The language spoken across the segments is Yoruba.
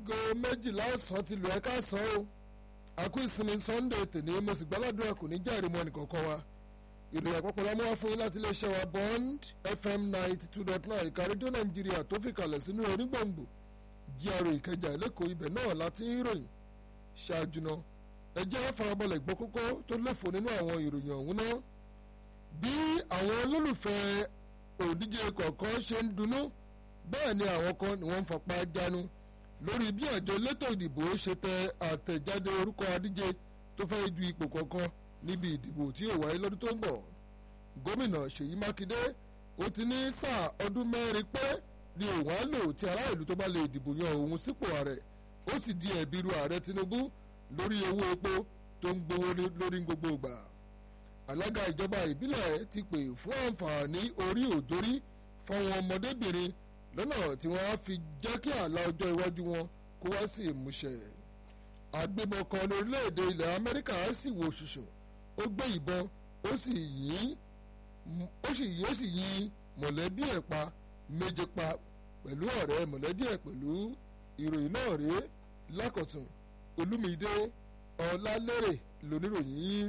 aago méjìlá ọ̀sán ti lù ẹ́ ká sàn ó àkú ìsinmi sunday tèmi mo sì gbàládùra kò ní jẹ́rìí mọ́ nìkọ̀ọ̀kan wa ìròyìn àpapọ̀ la mú wá fún yín láti iléeṣẹ́ wa bond fm ninety two dot nine ìka rédíò nàìjíríà tó fi kalẹ̀ sínú onígbòǹgbò jíàrò ìkẹjà lẹ́kọ̀ọ́ ibẹ̀ náà láti ń ròyìn ṣáájú náà ẹ jẹ́ farabalẹ̀ gbọ́ kókó tó léfò nínú àwọn ìròyìn ọ̀hún náà bí àwọn olólùfẹ́ òdíje kọ̀ọ̀kan ṣe ń dunnú bẹ́ẹ̀ ni àwọn kan ni wọ́n ń fapá jánu lórí bí àjọ elétò ìdìbò ṣe tẹ àtẹ̀jáde orúkọ adíje tó fẹ́ du ipò kọ̀ọ̀kan níbi ìdìbò tí yóò wáyé lọ́dún tó ń bọ̀ gómìnà ṣèyí mákindé ó ti ní sáà ọdún mẹ́rin pé ni òun á lò tí ará ìlú tó bá lè dìbò yan òun sípò ààrẹ ó sì di ẹ̀bi ru ààrẹ tinubu lórí owó epo tó ń gbowó lórí gbogbo ìgbà alága ìjọba ìbílẹ̀ ti pè fún àǹfààní orí òjòrí fáwọn ọmọdébìnrin lọ́nà tí wọ́n á fi jẹ́ kí àlà ọjọ́ iwájú wọn kó wá sí ìmúṣẹ. agbébọn kan lórílẹ̀‐èdè ilẹ̀ amẹ́ríkà sì wò ṣùṣùn ó gbé ìbọn ó sì yìn ó sì yìn ó sì yìn mọ̀lẹ́bí ẹ̀ pa méje pa pẹ̀lú ọ̀rẹ́ mọ̀lẹ́bí ẹ̀ pẹ̀lú ìròyìn náà rèé lákọ̀tún olúmídé ọlálérè lóníròyìn.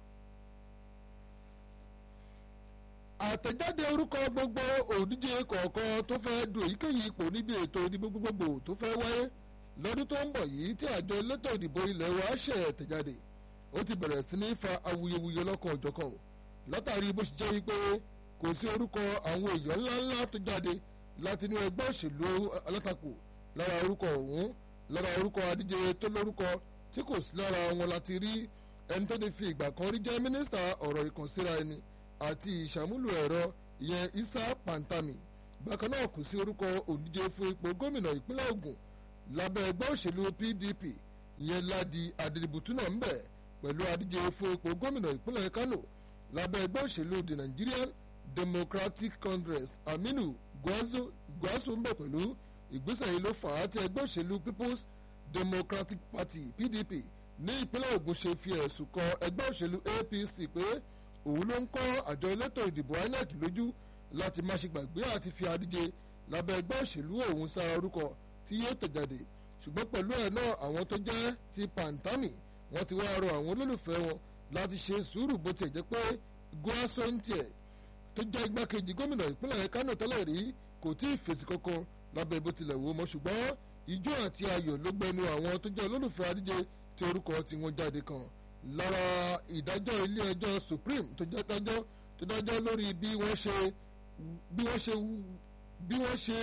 àtẹ̀jáde orúkọ gbogbo òdíje kọ̀ọ̀kan tó fẹ́ du èyíkéyìí ipò níbi ètò ìdìbò gbogbogbò tó fẹ́ wáyé lọ́dún tó ń bọ̀ yìí tí àjọ elétò ìdìbò ilẹ̀ wa ṣe tẹ̀jáde ó ti bẹ̀rẹ̀ sí ní fa awuyewuye lọ́kàn òjọ̀kan látàrí bó ṣe jẹ́ wípé kò sí orúkọ àwọn èèyàn ńláńlá tó jáde láti inú ẹgbẹ́ òṣèlú alátakò lára orúkọ ọ̀hún lára orúkọ adíje tó lórúkọ tí kò sí lára wọn láti rí ẹni tó ti fi ìgbà kan rí jẹ́ mínísítà ọ̀rọ̀ ìkànsíra ẹni àti ìṣàmúlò ẹ̀rọ ìyẹn isa pantami bákan náà kò sí orúkọ òǹdíje fún ipò gómìnà ìpínlẹ̀ Ògùn lábẹ́ ẹgbẹ́ òṣèlú PDP ìyẹn Ládi Adébùtú náà ń bẹ̀ pẹ̀lú adíje fún ipò gómìnà ìpínlẹ̀ Kano lábẹ́ ẹgbẹ́ òṣèlú the Nigerian Democratic Congress Aminu Gwazo ń bẹ̀ pẹ̀lú ìgbésẹ̀ yìí ló fà á tí ẹgbẹ́ òṣèlú People's Democratic Party PDP ní ìpínlẹ̀ Ògùn ṣe fi ẹ̀sùn kan ẹgbẹ́ òṣèlú APC pé òun ló ń kọ́ àjọ elétò ìdìbò INEC lójú láti má ṣe gbàgbé àti fi adíje lábẹ́ ẹgbẹ́ òṣèlú òun sára orúkọ tí yóò tẹ̀jáde ṣùgbọ́n pẹ̀lú ẹ̀ náà àwọn tó jẹ́ ti pàǹtámì wọ́n ti wá rọ àwọn olólùfẹ́ wọn láti ṣe sùúrù bó tiẹ̀ jẹ́ pé goasontiẹ̀ tó jẹ́ igbákejì gómìnà ìpínlẹ̀ Kánò tẹ́lẹ̀ rí kò tí ì fèsì kankan lábẹ́ bó tilẹ̀ wò mọ́ ṣùgbọ́n ijó àti ayọ̀ ló gbẹnu àwọn tó jẹ́ olólùfẹ́ adíje tí orúkọ tí wọ́n jáde kan lára ìdájọ́ ilé ẹjọ́ supreme tó jẹ́ dájọ́ tó dájọ́ lórí bí wọ́n ṣe bí wọ́n ṣe bí wọ́n ṣe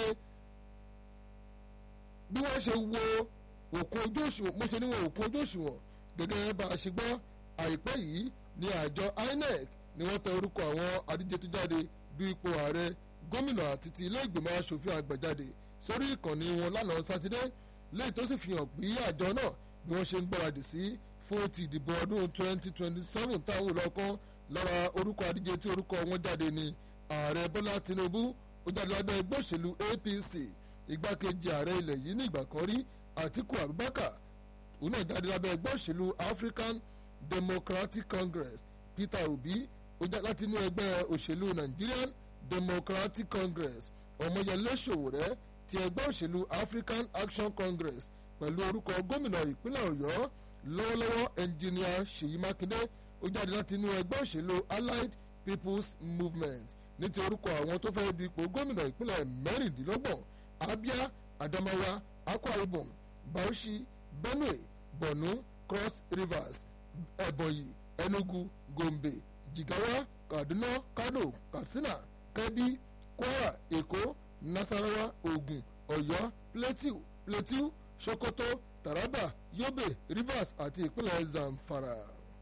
bí wọ́n ṣe wo òkun ojú òṣùwọ̀n mo ṣe níwọ̀n òkun ojú òṣùwọ̀n gẹ́gẹ́ bá a ṣe gbọ́ àìpẹ́ yìí ní àjọ INEC ni wọ́n tẹ orúkọ àwọn adíje tó jáde du ipò ààrẹ gómìnà àti ti ilé ìgbìmọ̀ asòfin àgbà jáde sórí ìkànnì wọn lánàá sátidé léyìí tó sì fi hàn pé àjọ náà bí wọ́n ṣe ń gbáradì sí fún ti ìdìbò ọdún 2027 táwọn olùkọ́ lára orúkọ adíje tí orúkọ wọn jáde ní ààrẹ bọ́lá tinubu ó jáde lábẹ́ ẹgbẹ́ òṣèlú apc igbákejì ààrẹ ilẹ̀ yìí ní ìgbà kan rí àtiku abubakar òun náà jáde lábẹ́ ẹgbẹ́ òṣèlú african democratic congress peter obi ó jáde láti inú ẹgbẹ́ òṣèlú nigerian democratic congress ọmọyẹlé sowore ti ẹgbẹ́ òṣèlú african action congress pẹ̀lú orúkọ gómìnà ìpínlẹ̀ ọ̀yọ́ lọ́wọ́lọ́wọ́ ẹnjìníà ṣèyí mákindé ó jáde láti inú ẹgbẹ́ òṣèlú allied people's movement ní ti orúkọ àwọn tó fẹ́ du ipò gómìnà ìpínlẹ̀ mẹ́rìndínlọ́gbọ̀n abia adamawa akwa ibom bauchi benue borno cross rivers ebonyi enugu gombe jigawa kaduna kano katsina kebbi kwara èkó nasarawa ogun ọ̀yọ́ plateau plateau sokoto taraba yobe rivers àti ìpínlẹ̀ zamfara.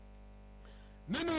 nínú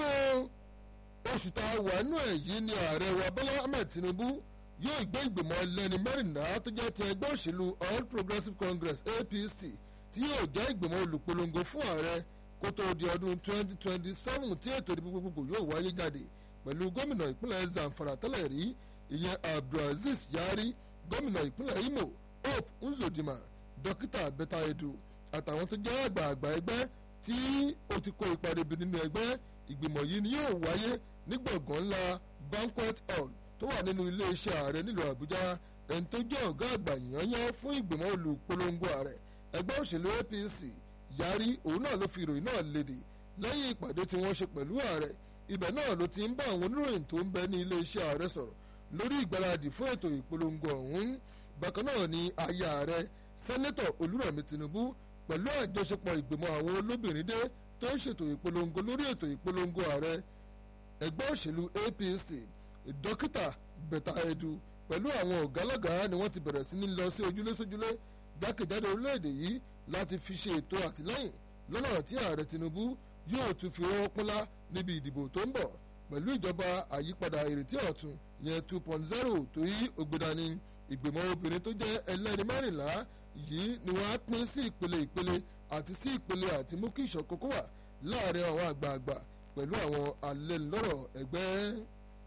oṣù tá a wà nù ẹ̀ yìí ni ààrẹ wa bọ́lá ahmed tinubu yóò gbé ìgbìmọ̀ ẹlẹ́ni mẹ́rìnlá tó jẹ́ ti ẹgbẹ́ òṣèlú all progressives congress apc tí yóò jẹ́ ìgbìmọ̀ olùpolongo fún ààrẹ kó tó di ọdún 2027 tí ètò ìdìbò gbogbogbò yóò wáyé jáde pẹ̀lú gómìnà ìpínlẹ̀ zamfara tẹ́lẹ̀ rí ìyẹn abdulaziz yari gómìnà ìpínlẹ̀ imo hope nzodima dókítà bẹ́tà edu àtàwọn tó jẹ́ àgbààgbà ẹgbẹ́ tí ó ti kó ipa rebi nínú ẹgbẹ́ ìgbìmọ̀ yìí ni yóò wáyé ní gbọ̀ngàn ńlá banquet hall tó wà nínú iléeṣẹ́ ààrẹ nílùú àbújá ẹni tó jẹ́ ọ̀gá àgbà yányán fún ìgbìmọ̀ olùpolongo ààrẹ ẹgbẹ́ òṣèlú APC yarí òun náà ló fi ìròyìn náà léde lẹ́yìn ìpàdé tí wọ́n ṣe pẹ̀lú ààrẹ ibẹ̀ náà ló ti ń bá àwọn oníròyìn tó ń bẹ ní iléeṣẹ́ ààrẹ sọ̀rọ̀ lórí ìgbáradì fún ètò ìpolongo ọ̀hún bákan náà ni aya ààrẹ sẹ́nẹ́tọ̀ olúrẹ̀mí tinubu pẹ̀lú àjọṣepọ̀ ìgbìmọ̀ àwọn olóbìnrin dé tó ń ṣètò ìpolongo lórí ètò ìpolongo ààrẹ ẹgbẹ́ òṣèlú APC dókítà bẹ̀tà ẹ̀dù pẹ̀lú àwọn ọ̀gálọ́gàá ni wọ́n ti bẹ̀rẹ̀ sí ní lọ sí ojúlé sójúlé jákèjádò orílẹ̀-èdè yìí láti fi ṣe ètò àtìlẹ́yìn lọ́nà tí ààrẹ tinubu yóò tún fi wọ́n pínlá níbi ìdìbò tó ń bọ̀ pẹ̀lú ìjọba àyípadà ìrètí ọ̀tun yẹn two point zero tó yí ògbédani ìgbìmọ̀ obìnrin tó jẹ́ ẹlẹ́ni mẹ́rìnlá yìí ni wọ́n á pín sí ìpele ìpele àti sí ìpele àti mú kí ìṣọ̀kan kó wà láàrin àwọn àgbààgbà pẹ̀lú àwọn alẹ́nulọ́rọ̀ ẹgbẹ́.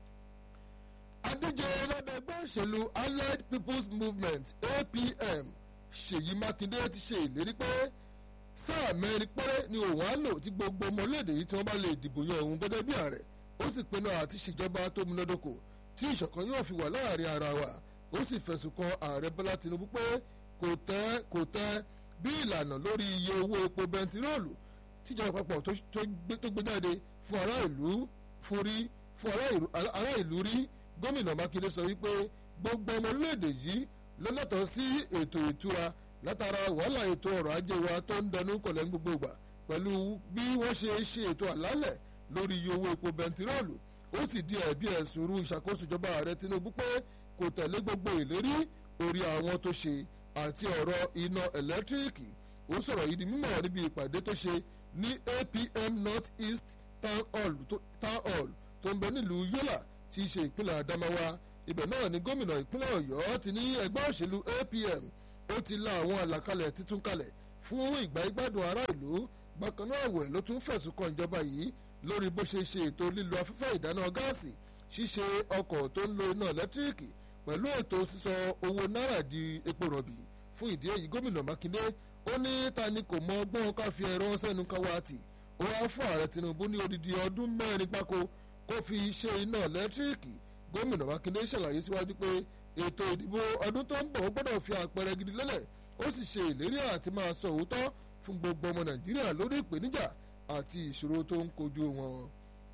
adíje lábẹ́ ẹgbẹ́ òṣèlú allied people's movement apm ṣèyí mákindé ti ṣe ìlérí pé sáà mẹ́rin péré ni òun á lò tí gbogbo ọmọléèdè yìí tí wọ́n bá lè dìbò yan òun gẹ́gẹ́ bí ààrẹ ó sì pinnu àti ṣèjọba tó múnádóko tí ìṣọ̀kan yóò fi wà láàrin ara wa ó sì fẹ̀sùn kan ààrẹ bọ́lá tinubu pé kò tẹ́ kò tẹ́ bí ìlànà lórí iye owó epo bẹntiróòlù tíjọba àpapọ̀ tó gbé jáde fún ará ìlú fún rí fún ará ìlú rí gómìnà mákindé sọ wípé gbogbo ọmọ orílẹ̀-èdè yìí ló lẹ́tọ̀ọ́ sí ètò ìtura látara wàhálà ètò ọrọ̀ ajé wa tó ń dẹnu kọlẹ̀ ní gbogbo ìgbà pẹ̀lú bí wọ́n ṣe ṣe ètò àlálẹ̀ lórí iye owó epo bẹntiróòlù ó sì di ẹ̀bi ẹ̀sùn ru ìṣàkóso ìjọba ààrẹ tinubu pé kò tẹ̀lé gbogbo ìlérí orí àwọn tó ṣe àti ọ̀rọ̀ iná ẹ̀lẹ́tíríkì ó sọ̀rọ̀ yìí di mímọ̀ níbi ìpàdé tó ṣe ní APM North East Town Hall tó ń bẹ nílùú Yola tí í ṣe ìpínlẹ̀ Adamawa ibẹ̀ náà ni gómìnà ìpínlẹ̀ Ọ̀yọ́ ti ní ẹgbẹ́ òṣèlú APM ó ti la àwọn àlàkalẹ̀ títún kalẹ̀ fún ìgbà ìgbádùn ará ìlú bákan náà wẹ̀ ló tún fẹ̀sùn kan ìjọba yìí lórí bó ṣe ṣe ètò lílo afẹ́fẹ́ ìdáná gáàsì ṣíṣe ọkọ̀ tó ń lo iná ẹ̀lẹ́tíríkì pẹ̀lú ètò sísọ owó náírà di epo rọ̀bì fún ìdí èyí gómìnà Mákindé ó ní ta ni kò mọ ọgbọ́n ká fi ẹ̀rọ sẹ́nu ká wá tì ó wá fún ààrẹ Tinubu ní odidi ọdún mẹ́rin gbáko kó fi ṣe iná ẹ̀lẹ́tíríkì gómìnà Mákindé ṣàlàyé síwájú pé ètò ìdìbò ọdún tó ń bọ̀ ó gbọ́dọ̀ fi àpẹẹrẹ gidi lélẹ̀ ó sì ṣe ìlérí àti máa sọ òótọ́ fún gbogbo ọmọ Nàìjíríà lórí ìpèníjà àti ìṣòro tó ń kojú wọn.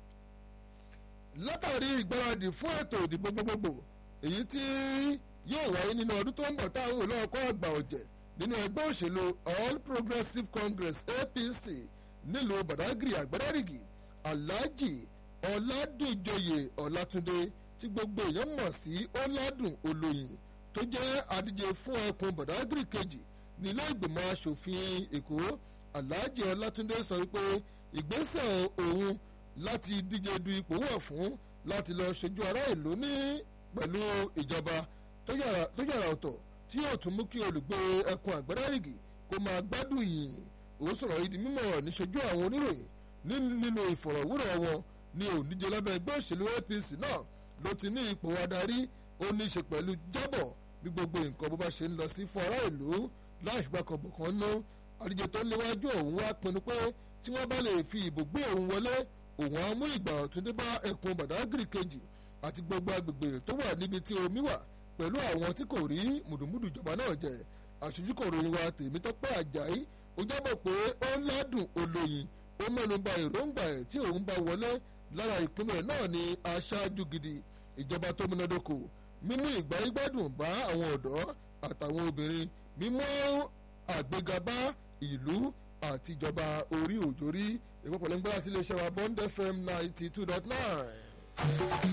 látàrí ìgbáradì fún ètò ìdìbò gbogbogbò èyí tí yóò wáyé nínú ọdún tó ń bọ̀ táwọn olóòkọ́ àgbà ọ̀jẹ̀ nínú ẹgbẹ́ òṣèlú All Progressives Congress APC nílùú Badagry àgbàdàrìgì Alhaji Ọládùnjoyè Ọlátúndé tí gbogbo èèyàn mọ̀ sí Ọládùn Olóyin tó jẹ́ adíje fún ẹkùn Badagry kejì nílé ìgbìmọ̀ asòfin Èkó Alhaji Ọlátúndé sọ wípé ìgbésẹ̀ òun láti díje du ipò wà fún láti lọ ṣojú ará ìlú ní pẹ̀lú ìjọba tó yàrá ọ̀tọ̀ tí yóò tún mú kí olùgbé ẹkùn àgbàdàrìgì kó máa gbádùn yìí ó sọ̀rọ̀ yìí di mímọ̀ níṣojú àwọn oníròyìn nínú ìfọ̀rọ̀wérọ̀ wọn ní òǹdíje lábẹ́ ẹgbẹ́ òṣèlú APC náà ló ti ní ipò adarí ó ní í ṣe pẹ̀lú jábọ̀ bí gbogbo nǹkan bó bá ṣe ń lọ sí fún ará ìlú láì fipá kan bọ̀kan ná àdíje tó léwájú òun wá pinnu pé tí wọ́n bá lè fi ìbò gbé òun wọlé òun á mú ìgbà ọ̀tún dé bá ẹkùn Badagry kejì àti gbogbo agbègbè tó wà níbi tí omi wà pẹ̀lú àwọn tí kò rí mùdùmùdù ìjọba náà jẹ àṣojú kò ròyìn wa Tèmítọ́pẹ́ Àjàyí ó jábọ̀ pé ó ládùn olóyin ó mẹ́nu bà èròǹgbà ẹ̀ tí òun bá wọlé lára ìpinnu ẹ̀ náà ni aṣáájú gidi ìjọba tó múnádóko mímú ìgbà ìgbádùn bá àwọn ọ̀dọ́ àtàwọn obìnrin mímú àgbéga bá ìlú àti ìjọba orí òjòrí ìpapọ̀lẹ́ngbẹ́ àti iléeṣẹ́ wa Bond FM ninety two dot nine.